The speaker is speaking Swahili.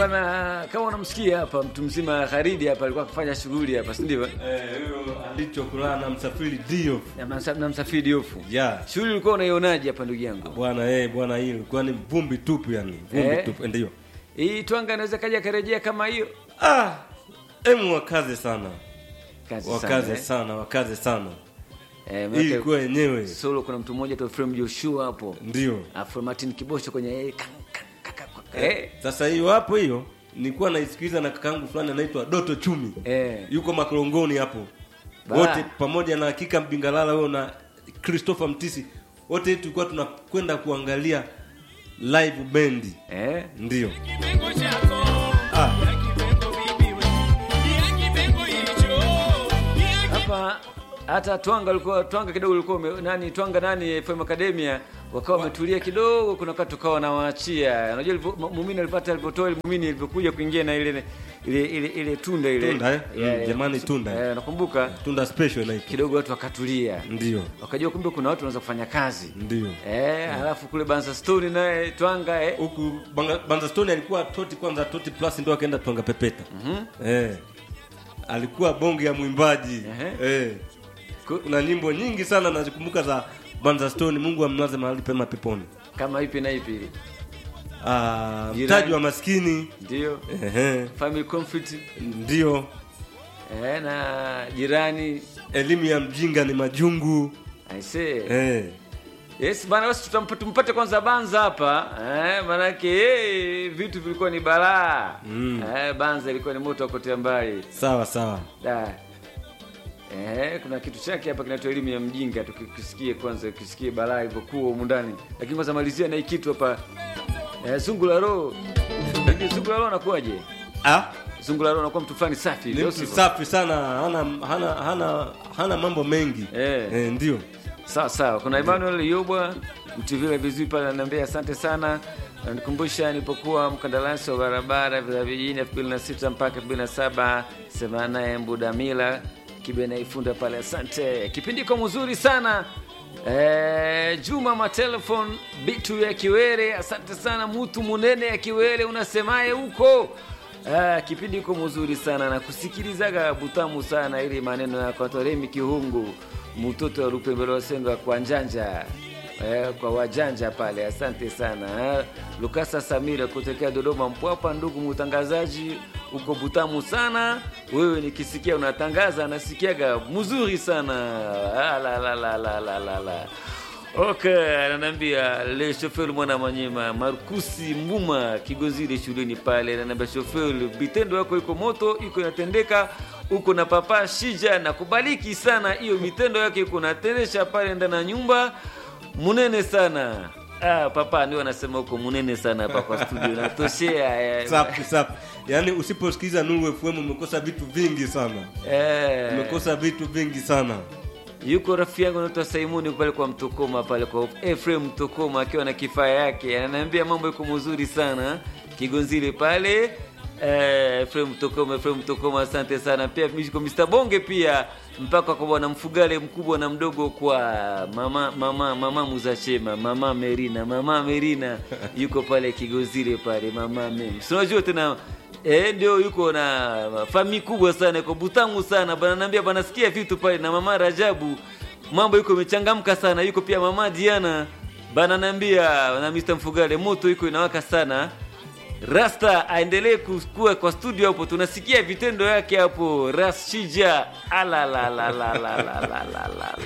bwana, kama unamsikia hapa mtu mzima Kharidi hapa alikuwa akifanya shughuli hapa, si ndivyo? Eh, huyo alichokulana na msafiri dio. Na msa- na msafiri Diofu. Yeah. Shughuli ulikuwa unaionaje hapa ndugu yangu? Bwana eh, bwana hii ilikuwa ni vumbi tupu yani. Vumbi Eh. tupu ndio. Hii twanga inaweza kaja karejea kama hiyo. Ah, emu wakaze sana. Kazi Wakaze sana. eh. sana, wakaze sana. Eh, Hii maana ilikuwa yenyewe. solo kuna mtu mmoja tu Frame Joshua hapo. Ndio. Afro Martin Kibosho kwenye eh, ka- ka- ka- ka- eh. Sasa hiyo hapo hiyo nilikuwa naisikiliza na kakaangu fulani anaitwa Doto Chumi. Eh. Yuko makorongoni hapo. Ba. Wote pamoja na Hakika Mbingalala huyo na Christopher Mtisi. Wote tulikuwa tunakwenda kuangalia live band. Eh. Ndio. Kipengo chako Ah. ya kipengo bibiwe ya kipengo hicho ya hapa hata twanga ulikuwa twanga kidogo ulikuwa ume- nani twanga nani FM Academia wakawa wametulia kidogo, kuna wakati tukawa nawaachia. Unajua ilivyo- mu- muumini alipata alipotoa ile muumini ilivyokuja kuingia na ile ile ile, ile tunda ile Tunda, eh? Yeah, Mm, yeah. jamani, tunda. eh, nakumbuka Tunda special inaitwa. kidogo watu wakatulia, Ndio. wakajua kumbe kuna watu wanaweza kufanya kazi Ndio. eh, alafu kule Banza Stone naye twanga eh, Huku Banga- Banza Stone alikuwa toti kwanza toti plus ndio akaenda twanga pepeta. Eh. Alikuwa bonge ya mwimbaji. Ehe. Eh. Ku- Kuna nyimbo nyingi sana nazikumbuka za Banza Stone, Mungu amlaze mahali pema peponi. kama ipi na ipi ile Ah, Jirani. mtaji wa maskini. ndio Ehe. family conflict Ndio. eh, na jirani Elimu ya mjinga ni majungu. I say Eh. Yes bana, basi tutampa- tumpate kwanza Banza hapa eh, manake eh, vitu vilikuwa ni balaa Mm. eh, Banza ilikuwa ni moto wa kuotea mbali Sawa sawa. da eh, kuna kitu chake hapa kinaitwa elimu ya mjinga, tukisikie kwanza, kisikie balaa ilivyokuwa humu ndani, lakini kwanza malizia na hii kitu hapa eh, zungu la roho Unajua zungu la roho anakuwaje? Ah, Zungu la roho anakuwa mtu fulani safi, ni ndio mtu sivyo? safi sana, hana hana hana hana mambo mengi. Eh. Eh, ndio. Sawa sawa, kuna Emmanuel Yobwa mtivile vizuri pale, ananiambia asante sana. Ananikumbusha nilipokuwa mkandarasi wa barabara vya vijijini elfu mbili na sita mpaka elfu mbili na saba sema naye Mbudamila Kibena Ifunda pale, asante. Kipindi iko mzuri sana. Eh, Juma matelefon bitu ya Kiwere, asante sana. Mutu munene ya Kiwere, unasemaye huko? Ah, kipindi iko mzuri sana na kusikilizaga butamu sana, ili maneno ya Kwatoremi Kihungu mtoto wa Lupembelo Senga kwa njanja eh, kwa wajanja pale. Asante sana eh. Lukasa Samira kutokea Dodoma Mpwapa. Ndugu mtangazaji, uko butamu sana wewe, nikisikia unatangaza nasikiaga mzuri sana ah, la, la, la, la, la, la, la. Okay, ananiambia le chauffeur mwana manyema Markusi Mbuma Kigozile shuleni pale, ananiambia chauffeur, vitendo yako iko moto, iko inatendeka uko na papa Shija na kubaliki sana hiyo mitendo yake iko natendesha pale ndani ya nyumba munene sana. Ah, papa ndio anasema huko munene sana hapa kwa studio natoshea eh. Safi safi. Yaani usiposikiliza Nuru FM umekosa vitu vingi sana. Eh. Umekosa vitu vingi sana. yuko rafiki yangu anaitwa Simoni pale kwa Mtokoma pale kwa Ephraim Mtokoma akiwa na kifaa yake, ananiambia mambo iko mzuri sana Kigonzile pale eh, Ephraim Mtokoma, Ephraim Mtokoma, asante sana pia kwa Mr Bonge pia mpaka kwa bwana Mfugale mkubwa na mdogo kwa mama mama mama Muzachema, mama Merina, mama Merina yuko pale Kigonzile pale, mama mem, si unajua tena Eh, ndio yuko na fami kubwa sana, iko butamu sana bana, naambia bana, sikia vitu pale na mama Rajabu, mambo yuko imechangamka sana. Yuko pia mama Diana bana, naambia na Mr Mfugale, moto iko inawaka sana. Rasta aendelee kukua kwa studio hapo, tunasikia vitendo yake hapo. Rashija ala la la la la la la la la